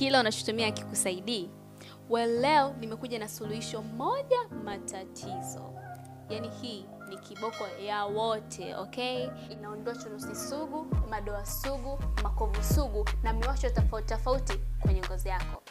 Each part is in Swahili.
kila unachotumia akikusaidii? Well, leo nimekuja na suluhisho moja matatizo. Yaani hii ni kiboko ya wote, okay? Inaondoa chunusi sugu, madoa sugu, makovu sugu na miwasho tofauti tofauti kwenye ngozi yako.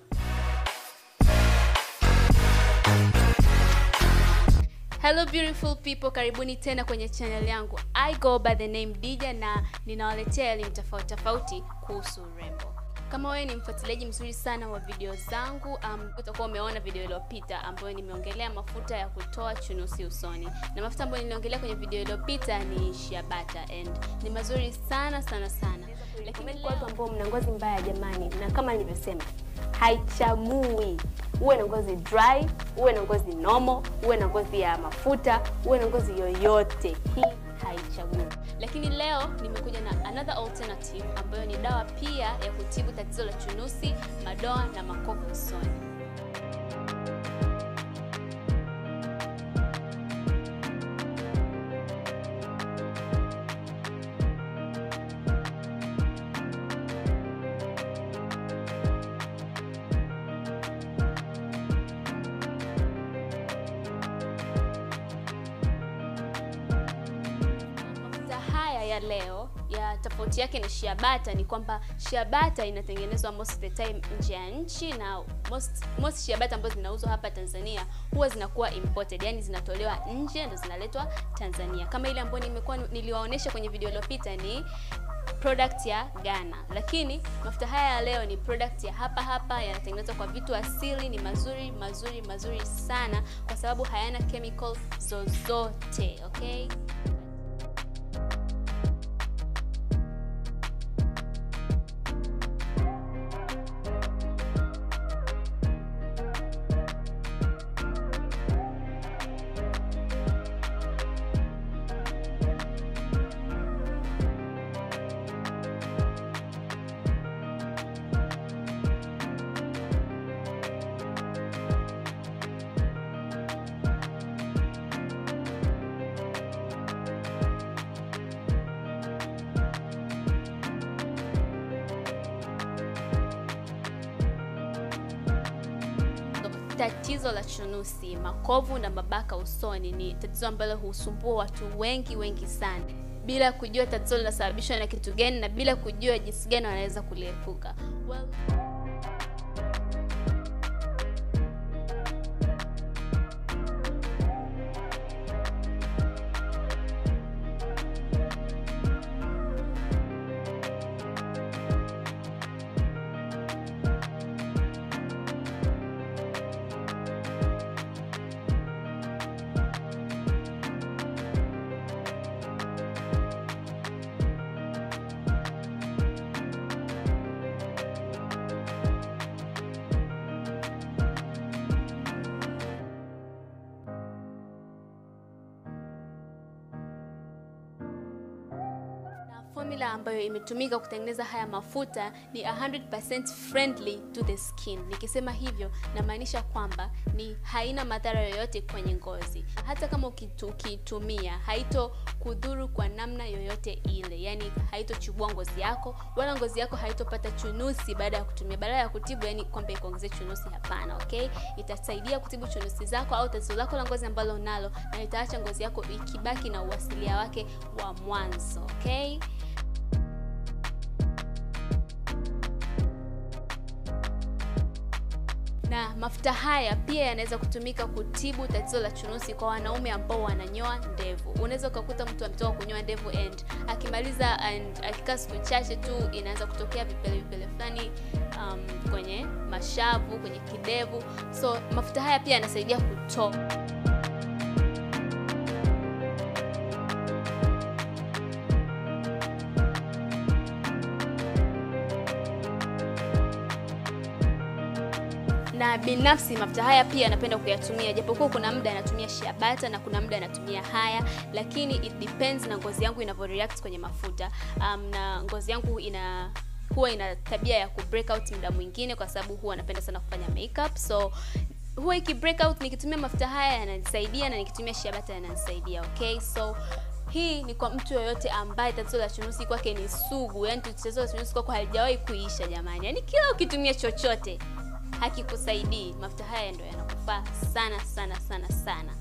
Hello beautiful people, karibuni tena kwenye channel yangu. I go by the name Dija na ninawaletea elimu tofauti tofauti kuhusu urembo. Kama wewe ni mfuatiliaji mzuri sana wa video zangu, um, utakuwa umeona video iliyopita ambayo nimeongelea mafuta ya kutoa chunusi usoni, na mafuta ambayo niliongelea kwenye video iliyopita ni shea butter and ni mazuri sana sana sana, Lakini kwa watu ambao mna ngozi mbaya jamani, na kama nilivyosema, haichagui uwe na ngozi dry, uwe na ngozi normal, uwe na ngozi ya mafuta, uwe na ngozi yoyote, hii haichagui. lakini leo nimekuja na another alternative ambayo ni dawa pia ya kutibu tatizo la chunusi, madoa na makovu usoni. Mafuta haya ya leo ya tofauti yake na shea butter ni kwamba shea butter inatengenezwa most of the time nje ya nchi na most, most shea butter ambazo zinauzwa hapa Tanzania huwa zinakuwa imported, yani zinatolewa nje ndo zinaletwa Tanzania. Kama ile ambayo nimekuwa niliwaonesha kwenye video iliyopita ni product ya Ghana, lakini mafuta haya ya leo ni product ya hapa hapa, yanatengenezwa kwa vitu asili, ni mazuri mazuri mazuri sana kwa sababu hayana chemical zozote, okay? Tatizo la chunusi, makovu na mabaka usoni ni tatizo ambalo husumbua watu wengi wengi sana, bila kujua tatizo linasababishwa na kitu gani na bila kujua jinsi gani wanaweza kuliepuka. Well, na formula ambayo imetumika kutengeneza haya mafuta ni 100% friendly to the skin. Nikisema hivyo namaanisha kwamba ni haina madhara yoyote kwenye ngozi. Hata kama ukitu- ukiitumia haito kudhuru kwa namna yoyote ile, yani haitochubua ngozi yako wala ngozi yako haitopata chunusi baada ya kutumia. Badala ya kutibu, yani kwamba ikuongezee chunusi, hapana. Okay, itasaidia kutibu chunusi zako au tatizo lako la ngozi ambalo unalo, na itaacha ngozi yako ikibaki na uasilia wake wa mwanzo. Okay. na mafuta haya pia yanaweza kutumika kutibu tatizo la chunusi kwa wanaume ambao wananyoa ndevu. Unaweza ukakuta mtu ametoka kunyoa ndevu and akimaliza and akikaa siku chache tu inaanza kutokea vipele vipele fulani um, kwenye mashavu, kwenye kidevu. So mafuta haya pia yanasaidia kutoa na binafsi mafuta haya pia napenda kuyatumia, japokuwa kuna muda anatumia shea butter na kuna muda anatumia haya, lakini it depends na ngozi yangu inavyo react kwenye mafuta. Um, na ngozi yangu ina huwa ina tabia ya ku break out muda mwingine, kwa sababu huwa napenda sana kufanya makeup, so huwa iki break out nikitumia mafuta haya yananisaidia, na nikitumia shea butter yananisaidia. Okay, so hii ni kwa mtu yoyote ambaye tatizo la chunusi kwake ni sugu, yani tatizo la chunusi kwako halijawahi kuisha jamani, yani kila ukitumia chochote hakikusaidii, mafuta haya ndio yanakufaa sana sana sana sana.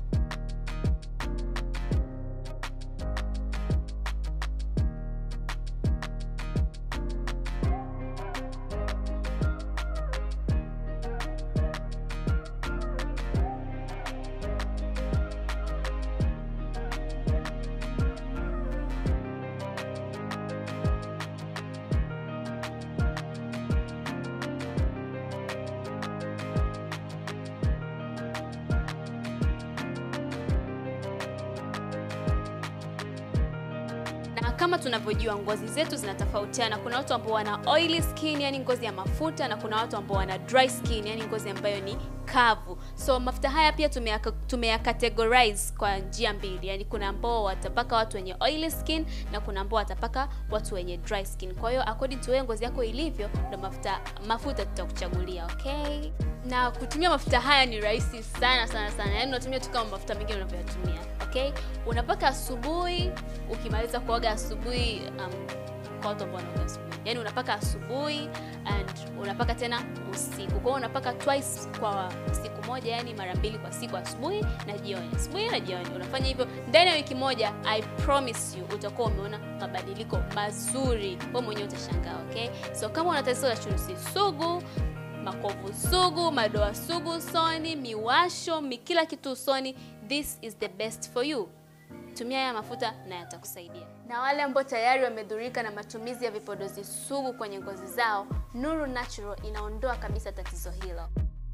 na kama tunavyojua ngozi zetu zinatofautiana. Kuna watu ambao wana oily skin, yani ngozi ya mafuta, na kuna watu ambao wana dry skin, yani ngozi ambayo ni kavu. So mafuta haya pia tumeyaka- tumeyacategorize kwa njia mbili, yani kuna ambao watapaka watu wenye oily skin na kuna ambao watapaka watu wenye dry skin. Kwa hiyo according to wewe ngozi yako ilivyo, ndo mafuta mafuta tutakuchagulia, okay? Na kutumia mafuta haya ni rahisi sana sana sana, yani unatumia tu kama mafuta mengine unavyoyatumia, okay? Unapaka asubuhi, ukimaliza kuoga asubuhi, um, kwa watu ambao wanaoga asubuhi, yani unapaka asubuhi and unapaka tena usiku. Kwa hiyo unapaka twice kwa siku moja, yani mara mbili kwa siku, asubuhi na jioni, asubuhi na jioni. Unafanya hivyo ndani ya wiki moja, I promise you utakuwa umeona mabadiliko mazuri, wewe mwenyewe utashangaa, okay? So kama una tatizo la chunusi sugu makovu sugu, madoa sugu usoni, miwasho, mi kila kitu usoni, this is the best for you. Tumia haya mafuta na yatakusaidia. Na wale ambao tayari wamedhurika na matumizi ya vipodozi sugu kwenye ngozi zao, Nuru Natural inaondoa kabisa tatizo hilo.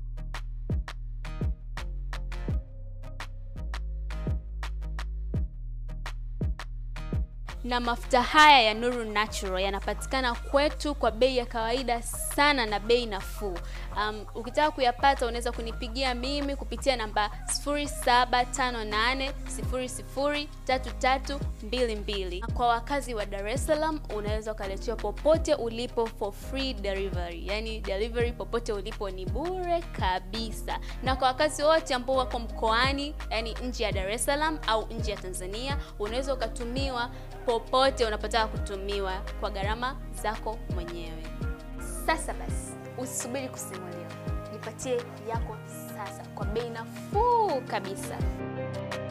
na mafuta haya ya Nuru Natural yanapatikana kwetu kwa bei ya kawaida sana na bei nafuu. Um, ukitaka kuyapata unaweza kunipigia mimi kupitia namba 0758003322. Kwa wakazi wa Dar es Salaam unaweza ukaletewa popote ulipo for free delivery, yani delivery popote ulipo ni bure kabisa. Na kwa wakazi wote ambao wako mkoani, yani nje ya Dar es Salaam au nje ya Tanzania, unaweza ukatumiwa popote unapotaka kutumiwa kwa gharama zako mwenyewe. Sasa basi, usisubiri kusimuliwa, jipatie yako sasa kwa bei nafuu kabisa.